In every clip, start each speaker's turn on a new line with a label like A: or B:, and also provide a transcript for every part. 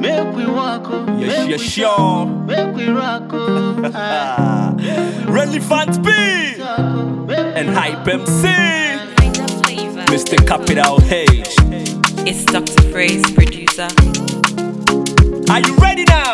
A: Make we walk, oh.
B: Yes,
A: Make
B: yes,
A: we
B: sure.
A: talk, Make we rock, oh. Aye.
B: Ah, Relevant B
A: Talk, oh. Make we
B: and Hype MC,
C: Find a flavor.
B: Mr. Capital H.
C: It's Dr. Freeze, producer.
B: Are you ready now?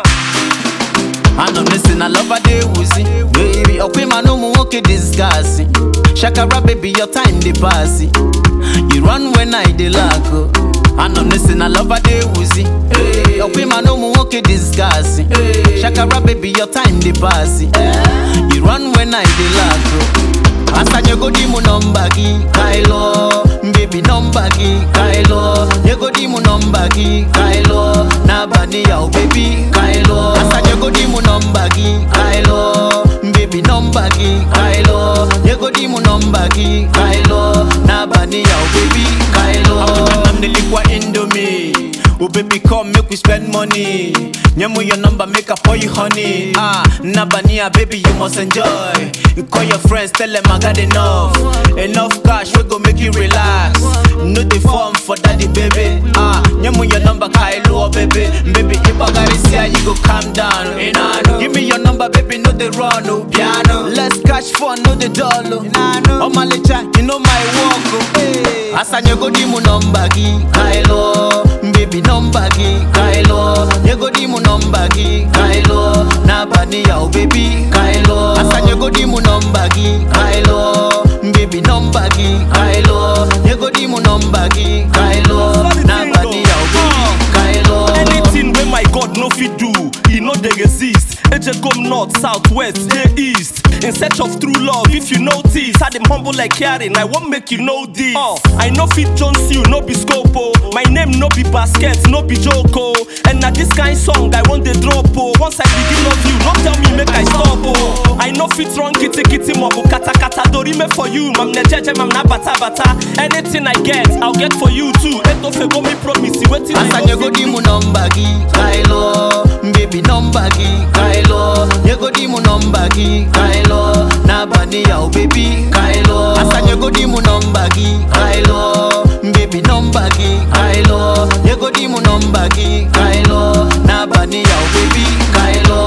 A: I know listen, I love a day woozy. Baby, okay, man, no more okay discuss. Shakara, baby, your time they pass. You run when I de lack. I know listen, I love a day woozy. Hey, okay, man, no more okay discuss. Shakara, baby, your time they pass. You run when I de lack. Asa nyego di mu number ki Kylo Baby number ki Kylo Nyego di mu number ki Kylo Na bani yao baby Kylo Asa nyego di mu number ki Kylo Baby number ki Kylo Nyego di mu number ki Kylo Na bani yao baby Kylo
B: I'm nilikwa Indomie. Oh baby come make we spend money. Nyemu your number make up for you honey. Ah, Nabania baby you must enjoy. You call your friends tell them I got enough. Enough cash we go make you relax. No the form for daddy baby. Ah, nyemu your number Kylo oh, baby. Baby if I gotta see how you go calm down. You know, Give me your number baby no the run no piano. Let's catch fun no the dollar. Oh my lecha you know my walk. Oh. Hey.
A: Asa nyego di mu number ki Kylo Baby number ki Kylo Nyego di mu number ki Kylo Na bani yao baby Kylo Asa nyego di mu number ki Kylo Baby number ki Kylo Nyego di mu number ki Kylo Na bani yao baby Kylo
B: Anything wey my God no fit do, e no dey exist. Eje come north, south, west, dey east. In search of true love, if you notice, how dem humble like caring, I wan make you know this. Uh, I no fit Jones you, no be scope oh. My name no be basket, no be joke oh. And na this kind song I wan dey drop oh. Once I begin love you, no tell me make I stop oh. I no fit run kitty kitty mobo kata kata dorime for you, mam ne jeje mam na bata bata. Anything I get, I'll get for you too. Etofe go me promise, wetin I
A: Asa
B: no
A: nyego
B: fit
A: di
B: do.
A: mu number ki Kylo Baby number ki Kylo Nyego di mu number ki Kylo Na bani yao baby Kylo Asa nyego di mu number ki Kylo Baby number ki Kylo Nyego di mu number ki Kylo Na bani yao baby Kylo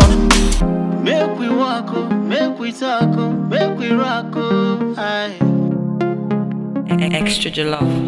A: Make we walk, oh, make we talk, oh, make we rock, oh, aye.
C: Extra Jollof.